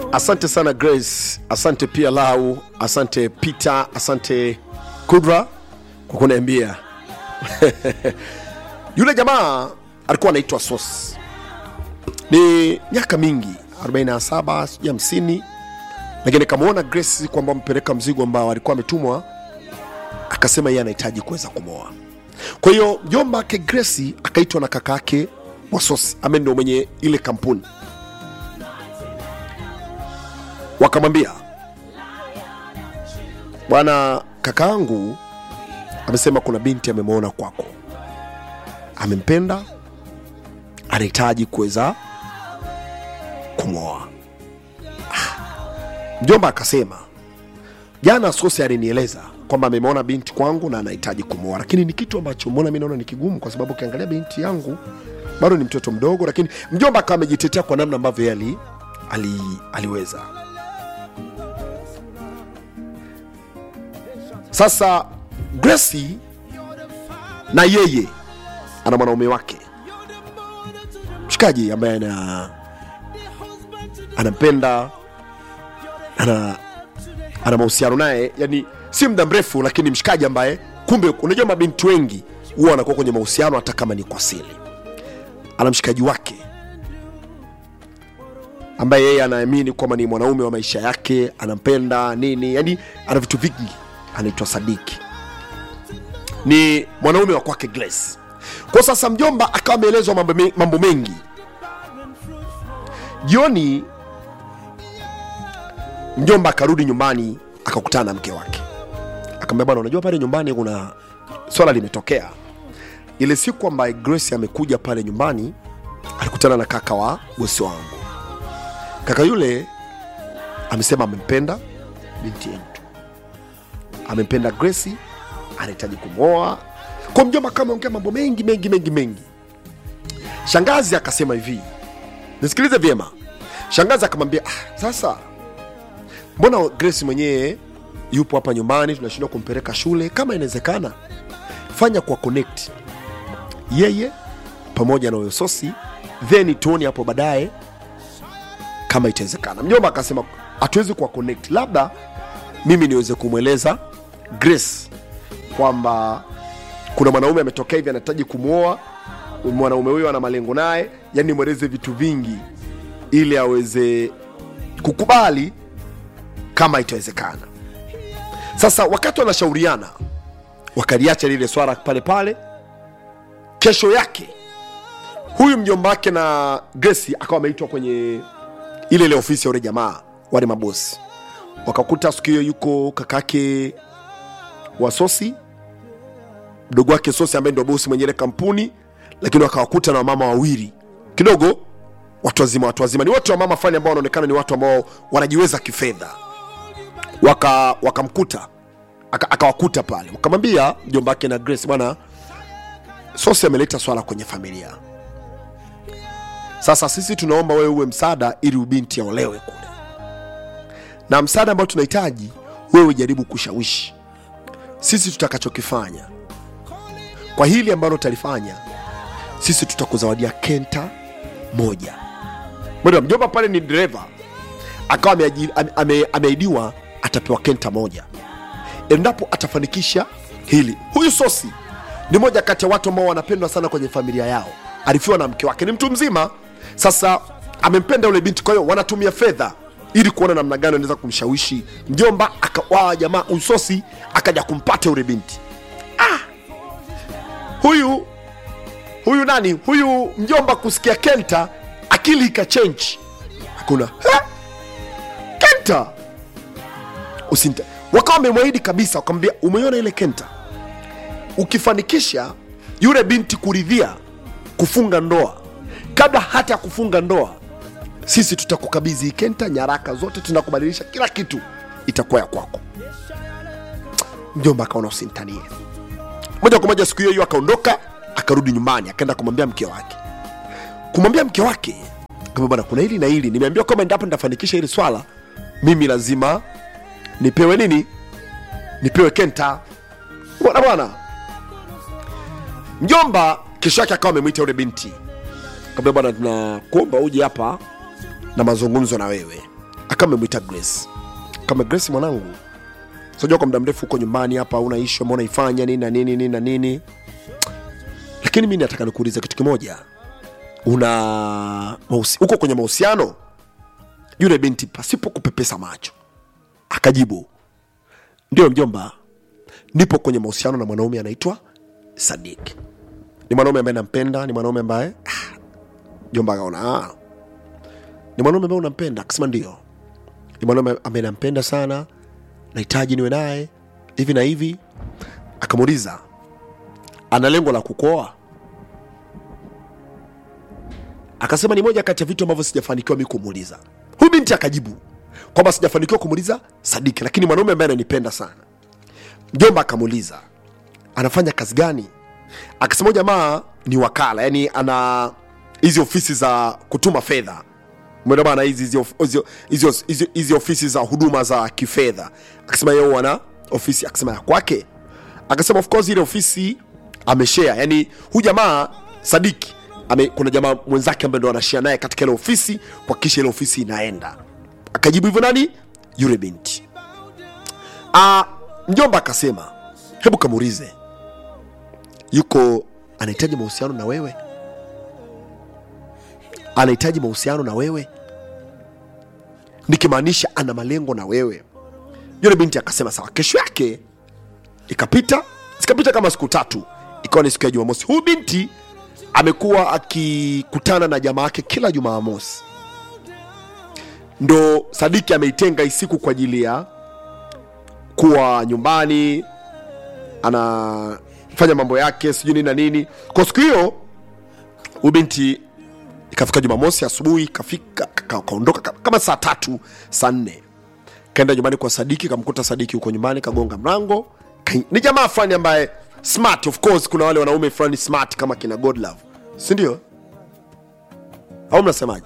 asante sana grace asante pia lau asante peter asante kudra kwa kuniambia yule jamaa alikuwa anaitwa sos ni miaka mingi 47 sijui 50 lakini kamwona grace kwamba mpeleka mzigo ambao alikuwa ametumwa akasema yeye anahitaji kuweza kumwoa kwa hiyo mjomba wake grace akaitwa na kaka yake wasosi ambaye ndio mwenye ile kampuni wakamwambia bwana kakaangu amesema kuna binti amemwona kwako amempenda anahitaji kuweza kumwoa Ah. mjomba akasema jana sosi alinieleza kwamba amemwona binti kwangu na anahitaji kumwoa lakini ni kitu ambacho mbona mi naona ni kigumu kwa sababu ukiangalia binti yangu bado ni mtoto mdogo lakini mjomba akawa amejitetea kwa namna ambavyo yeye ali, ali, aliweza sasa Gracie na yeye ana mwanaume wake mshikaji ambaye ana anampenda ana ana mahusiano naye yani si muda mrefu lakini mshikaji ambaye kumbe unajua mabinti wengi huwa wanakuwa kwenye mahusiano hata kama ni kwa siri ana mshikaji wake ambaye yeye anaamini kwamba ni mwanaume wa maisha yake anampenda nini yani ana vitu vingi anaitwa sadiki ni mwanaume wa kwake Grace. Kwa sasa mjomba akawa ameelezwa mambo, me- mambo mengi. Jioni mjomba akarudi nyumbani akakutana na mke wake, akamwambia bwana, unajua pale nyumbani kuna swala limetokea. Ile siku ambaye Grace amekuja pale nyumbani alikutana na kaka wa bosi wangu. Kaka yule amesema amempenda binti yetu, amempenda Grace anahitaji kumwoa kwa mjomba kama ongea mambo mengi mengi mengi mengi shangazi akasema hivi nisikilize vyema shangazi akamwambia ah, sasa mbona grace mwenyewe yupo hapa nyumbani tunashindwa kumpeleka shule kama inawezekana fanya kwa connect yeye pamoja na huyo sosi then tuone hapo baadaye kama itawezekana mjomba akasema hatuwezi kuwa connect labda mimi niweze kumweleza grace kwamba kuna mwanaume ametokea hivi anahitaji kumwoa mwanaume huyo ana malengo naye yani mweleze vitu vingi ili aweze kukubali kama itawezekana sasa wakati wanashauriana wakaliacha lile swala pale pale kesho yake huyu mjomba wake na Grace akawa ameitwa kwenye ile ile ofisi ya ule jamaa wale mabosi wakakuta siku hiyo yuko kakake wa sosi mdogo wake sosi ambaye ndio bosi mwenye ile kampuni lakini wakawakuta na wamama wawili kidogo watu wazima watu wazima ni watu wa mama fulani ambao wanaonekana ni watu ambao wanajiweza kifedha waka wakamkuta aka- akawakuta pale wakamwambia mjomba wake na grace bwana sosi ameleta swala kwenye familia sasa sisi tunaomba wewe uwe msaada ili ubinti aolewe kule na msaada ambao tunahitaji wewe jaribu kushawishi sisi tutakachokifanya kwa hili ambalo utalifanya sisi tutakuzawadia kenta moja Mbona mjomba pale ni dereva akawa ameaji- ame- ame- ameahidiwa atapewa kenta moja endapo atafanikisha hili huyu sosi ni moja kati ya watu ambao wanapendwa sana kwenye familia yao alifiwa na mke wake ni mtu mzima sasa amempenda yule binti kwa hiyo wanatumia fedha ili kuona namna gani anaweza kumshawishi mjomba akawa jamaa huyu sosi akaja kumpata yule binti huyu huyu nani huyu mjomba kusikia kenta akili ikachenji hakuna "Ha? kenta usinta wakawa wamemwahidi kabisa wakamwambia umeiona ile kenta ukifanikisha yule binti kuridhia kufunga ndoa kabla hata ya kufunga ndoa sisi tutakukabidhi hii kenta nyaraka zote tunakubadilisha kila kitu itakuwa ya kwako mjomba akaona usintanie moja kwa moja siku hiyo hiyo akaondoka akarudi nyumbani akaenda kumwambia mke wake kumwambia mke wake kama bwana kuna hili na hili nimeambiwa kwamba endapo nitafanikisha hili swala mimi lazima nipewe nini nipewe kenta bwana bwana mjomba kesho yake akawa amemwita yule binti kaambia bwana tunakuomba uje hapa na mazungumzo na wewe akawa amemwita grace kama grace mwanangu sijua kwa muda mrefu huko nyumbani hapa una ishu ambao unaifanya nini na nini nini na nini lakini mi nataka nikuuliza kitu kimoja una mahusi- uko kwenye mahusiano yule binti pasipo kupepesa macho akajibu ndio mjomba nipo kwenye mahusiano na mwanaume anaitwa sadik ni mwanaume ambaye nampenda ni mwanaume ambaye ah, mjomba akaona ah, ni mwanaume ambaye unampenda akasema ndio ni mwanaume ambaye nampenda sana nahitaji niwe naye hivi na hivi akamuuliza ana lengo la kukoa akasema ni moja kati ya vitu ambavyo sijafanikiwa mi kumuuliza huyu binti akajibu kwamba sijafanikiwa kumuuliza sadiki lakini mwanaume ambaye ananipenda sana mjomba akamuuliza anafanya kazi gani akasema huyu jamaa ni wakala yani ana hizi ofisi za kutuma fedha Umeona bana hizi hizi of- hizi- hizi- hizi- hizi ofisi za huduma za kifedha akasema yeye wana ofisi akasema ya kwake akasema of course ile ofisi ameshare yani huyu jamaa sadiki ame, kuna jamaa mwenzake ambaye ndo anashare naye katika ile ofisi kuhakikisha ile ofisi inaenda akajibu hivyo nani yule binti Ah, mjomba akasema hebu kamuulize yuko anahitaji mahusiano na wewe anahitaji mahusiano na wewe nikimaanisha ana malengo na wewe yule binti akasema sawa kesho yake ikapita zikapita kama siku tatu ikawa ni siku ya jumamosi huyu binti amekuwa akikutana na jamaa yake kila jumamosi ndo sadiki ameitenga hii siku kwa ajili ya kuwa nyumbani anafanya mambo yake sijui nini na nini kwa siku hiyo huyu binti ikafika jumamosi asubuhi kafika ka- kaondoka ka- kama saa tatu saa nne kaenda nyumbani kwa sadiki kamkuta sadiki huko nyumbani kagonga mlango Kai- ni jamaa fulani ambaye smart of course kuna wale wanaume fulani smart kama kina godlove si ndio au mnasemaje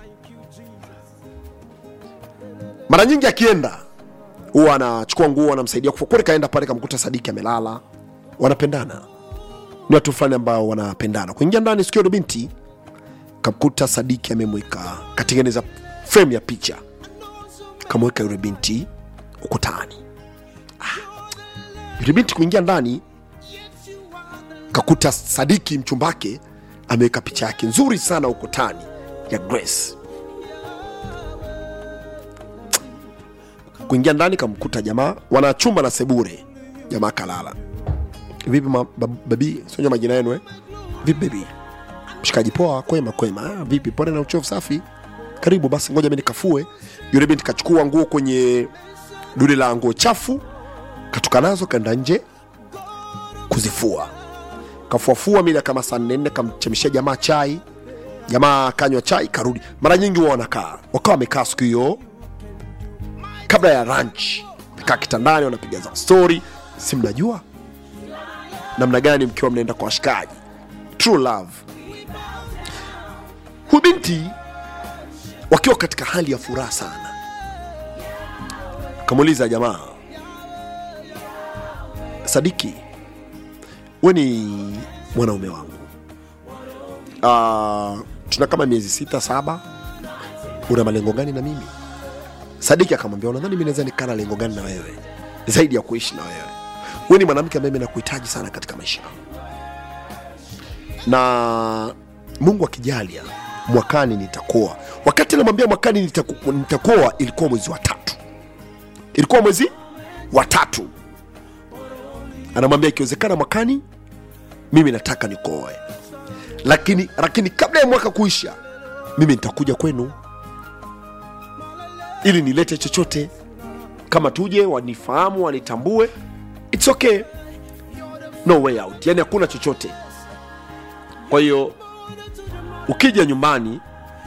mara nyingi akienda huwa anachukua nguo anamsaidia kufua kweli kaenda pale kamkuta sadiki amelala wanapendana ni watu fulani ambao wanapendana kuingia ndani sikio ndo binti kamkuta sadiki amemweka katengeneza frame ya picha kamweka yule binti ukutani ah. yule binti kuingia ndani kakuta sadiki mchumbake ameweka picha yake nzuri sana ukutani ya grace kuingia ndani kamkuta jamaa wana chumba na sebure jamaa kalala vipi ma- bab- babi sionja majina yenu eh? vipi bebi mshikaji poa kwema kwema ah, vipi pole na uchovu safi karibu basi ngoja mi nikafue yule binti kachukua nguo kwenye dude la nguo chafu katoka nazo kaenda nje kuzifua kafuafua mida kama saa nne nne kamchemshia jamaa chai jamaa kanywa chai karudi mara nyingi huwa wanakaa wakawa wamekaa siku hiyo kabla ya ranch kaa kitandani wanapiga za story si mnajua namna gani mkiwa mnaenda kwa washikaji true love huyu binti wakiwa katika hali ya furaha sana kamuuliza jamaa sadiki we ni mwanaume wangu uh, tuna kama miezi sita saba una malengo gani na mimi sadiki akamwambia unadhani mi naweza nikaa na lengo gani na wewe zaidi ya kuishi na wewe we ni mwanamke ambaye mi nakuhitaji sana katika maisha yangu na mungu akijalia mwakani nitakoa wakati namwambia mwakani nitaku- nitakoa ilikuwa mwezi wa tatu ilikuwa mwezi wa tatu anamwambia ikiwezekana mwakani mimi nataka nikoe lakini lakini kabla ya mwaka kuisha mimi nitakuja kwenu ili nilete chochote kama tuje wanifahamu wanitambue its okay no way out yani hakuna chochote kwa hiyo ukija nyumbani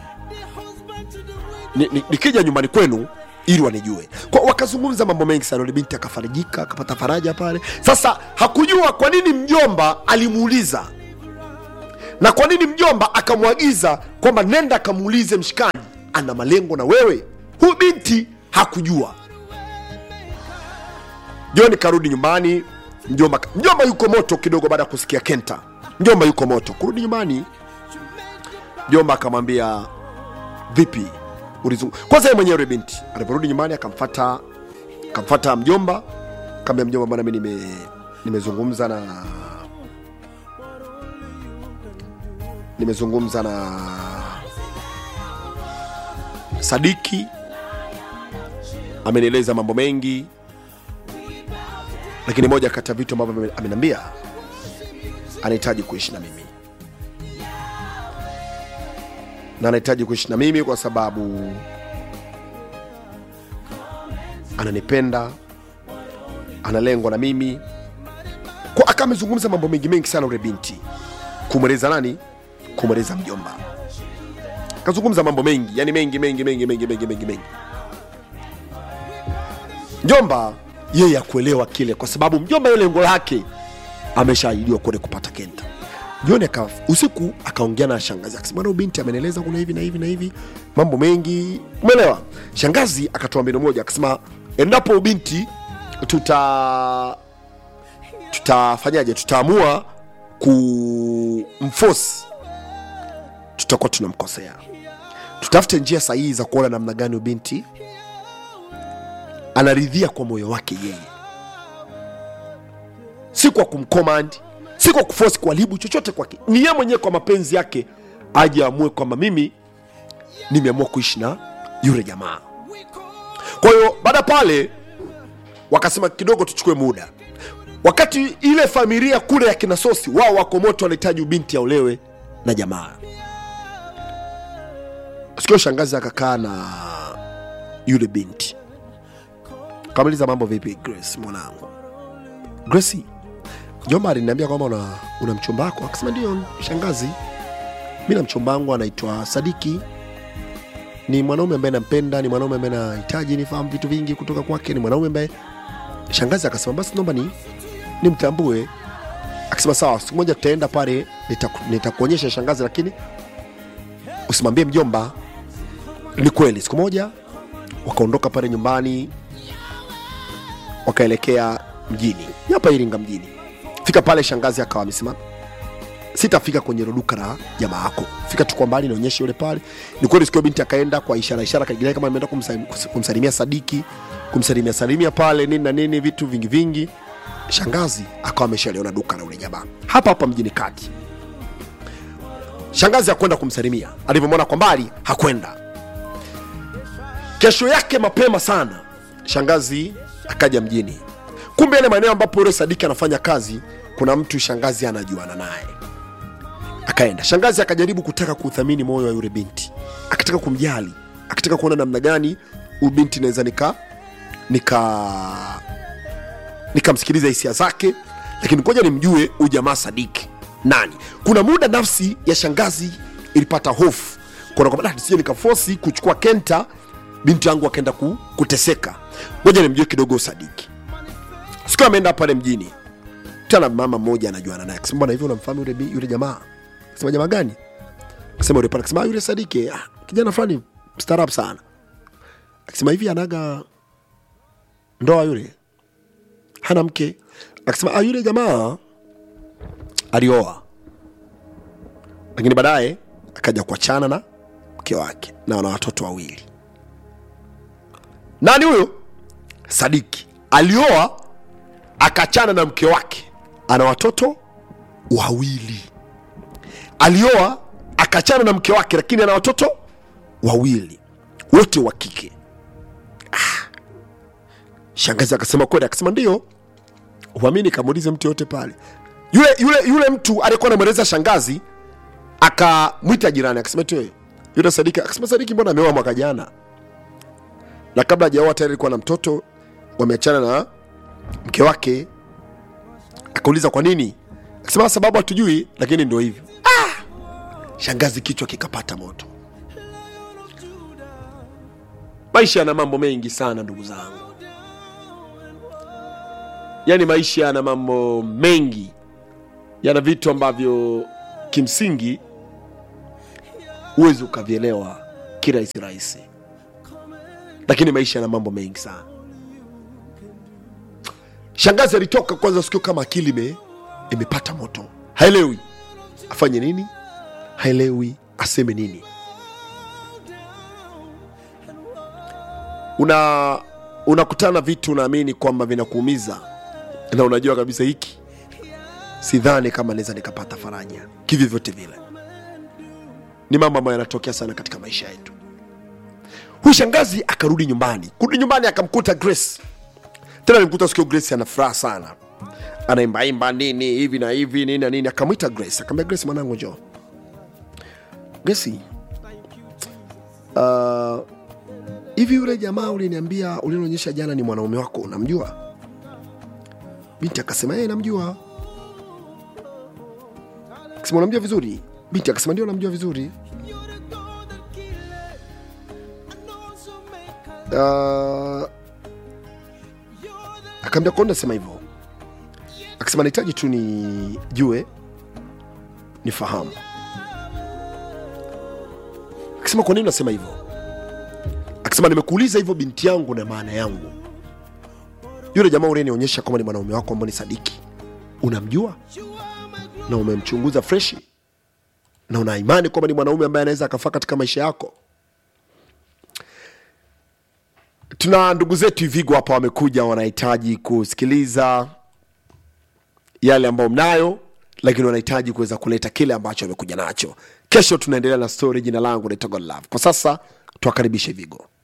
ni- ni- nikija nyumbani kwenu ili wanijue kwa wakazungumza mambo mengi sana yule binti akafarijika akapata faraja pale sasa hakujua kwa nini mjomba alimuuliza na kwa nini mjomba akamwagiza kwamba nenda akamuulize mshikaji ana malengo na wewe huyu binti hakujua jioni karudi nyumbani mjomba mjomba yuko moto kidogo baada ya kusikia kenta mjomba yuko moto kurudi nyumbani mjomba akamwambia vipi ulizungu kwanza yeye mwenyewe yule binti aliporudi nyumbani akamfata akamfata mjomba kaambia mjomba bwana mi nime nimezungumza na nimezungumza na sadiki amenieleza mambo mengi lakini moja kati ya vitu ambavyo ame- ameniambia anahitaji kuishi na mimi na anahitaji kuishi na mimi kwa sababu ananipenda analengwa na mimi kwa aka amezungumza mambo mengi mengi sana ule binti kumweleza nani kumweleza mjomba kazungumza mambo mengi yani mengi mengi mengi mengi mengi mengi mengi mjomba yeye akuelewa kile kwa sababu mjomba yeye lengo lake ameshaahidiwa kule kupata kenta jioni aka usiku akaongea na shangazi akasema bwana huyu binti amenieleza kuna hivi na hivi na hivi mambo mengi umeelewa shangazi akatoa mbinu moja akasema endapo huyu binti tuta tutafanyaje tutaamua kumfosi tutakuwa tunamkosea tutafute njia sahihi za kuona namna gani huyu binti anaridhia kwa moyo wake yeye si kwa kumcommand si kwa kuforce kuharibu chochote kwake ni yeye mwenyewe kwa mapenzi yake aje amue kwamba mimi nimeamua kuishi na yule jamaa kwa hiyo baada pale wakasema kidogo tuchukue muda wakati ile familia kule ya kina sosi wao wako moto wanahitaji ubinti aolewe na jamaa sikio shangazi akakaa na yule binti kamaliza mambo vipi grace mwanangu grace jomba aliniambia kwamba una, una mchumba wako akasema ndio shangazi mi na mchumba wangu anaitwa sadiki ni mwanaume ambaye nampenda ni mwanaume ambaye nahitaji nifahamu vitu vingi kutoka kwake ni mwanaume ambaye shangazi akasema basi naomba ni nimtambue akasema sawa siku moja tutaenda pale nitaku- nitakuonyesha shangazi lakini usimwambie mjomba ni kweli siku moja wakaondoka pale nyumbani wakaelekea mjini hapa iringa mjini fika pale shangazi akawa amesimama sitafika kwenye hilo duka la jamaa yako fika tu kwa mbali nionyeshe yule pale ni kweli sikio binti akaenda kwa ishara ishara kaigilai kama ameenda kumsa- kumsalimia sadiki kumsalimia salimia pale nini na nini vitu vingi vingi shangazi akawa ameshaliona duka la ule jamaa hapa hapa mjini kati shangazi hakwenda kumsalimia alivyomwona kwa mbali hakwenda kesho yake mapema sana shangazi akaja mjini kumbe yale maeneo ambapo yule sadiki anafanya kazi kuna mtu shangazi anajuana naye akaenda shangazi akajaribu kutaka kuuthamini moyo wa yule binti akataka kumjali akataka kuona namna gani huyu binti naweza nika nika nikamsikiliza hisia zake lakini ngoja nimjue huyu jamaa sadiki nani kuna muda nafsi ya shangazi ilipata hofu kuna kwamba "Ah, nisije nikafosi kuchukua kenta binti yangu akaenda ku, kuteseka ngoja nimjue kidogo sadiki siku ameenda pale mjini tena mama mmoja anajuana naye akasema bwana hivi unamfahamu yule, bi- yule jamaa akasema jamaa gani akasema yule pale akasema "Ah, yule sadiki ah, kijana fulani mstaarabu sana akasema hivi anaga ndoa yule hana mke akasema ah, yule jamaa alioa lakini baadaye akaja kuachana na mke wake na wana watoto wawili nani huyo sadiki alioa akachana na mke wake ana watoto wawili alioa akachana na mke wake lakini ana watoto wawili wote wa kike ah. shangazi akasema kweli akasema ndio uamini kamuulize mtu yote pale yule yule yule mtu aliyekuwa anamweleza shangazi akamwita jirani akasema tu yule sadiki akasema sadiki mbona ameoa mwaka jana na kabla hajaoa tayari alikuwa na mtoto wameachana na mke wake akauliza kwa nini akasema sababu hatujui lakini ndio hivyo ah! shangazi kichwa kikapata moto maisha yana mambo mengi sana ndugu zangu yaani maisha yana mambo mengi yana vitu ambavyo kimsingi huwezi ukavielewa kirahisi rahisi lakini maisha yana mambo mengi sana shangazi alitoka kwanza sikio kama akili ime, imepata moto haelewi afanye nini haelewi aseme nini una unakutana vitu unaamini kwamba vinakuumiza na unajua kabisa hiki sidhani kama naweza nikapata faraja kivyovyote vile ni mambo ambayo yanatokea sana katika maisha yetu huyu shangazi akarudi nyumbani kurudi nyumbani akamkuta grace tena alimkuta sikio grace ana furaha sana anaimbaimba nini hivi na hivi nini na nini akamwita grace akamwambia grace mwanangu njoo grace uh, hivi yule jamaa uliniambia ulinionyesha jana ni mwanaume wako unamjua binti akasema yeye namjua akasema unamjua vizuri binti akasema ndio namjua vizuri uh, akaambia kwa nini nasema hivyo akasema nahitaji tu nijue nifahamu akasema kwa nini unasema hivyo akasema nimekuuliza hivyo binti yangu na maana yangu yule jamaa uliyenionyesha kwamba ni mwanaume wako ambao ni sadiki unamjua na umemchunguza freshi na una imani kwamba ni mwanaume ambaye anaweza akafaa katika maisha yako tuna ndugu zetu Ivigo hapa wamekuja, wanahitaji kusikiliza yale ambayo mnayo, lakini wanahitaji kuweza kuleta kile ambacho wamekuja nacho. Kesho tunaendelea na story. Jina langu naitwa Godlove. Kwa sasa tuwakaribishe Ivigo.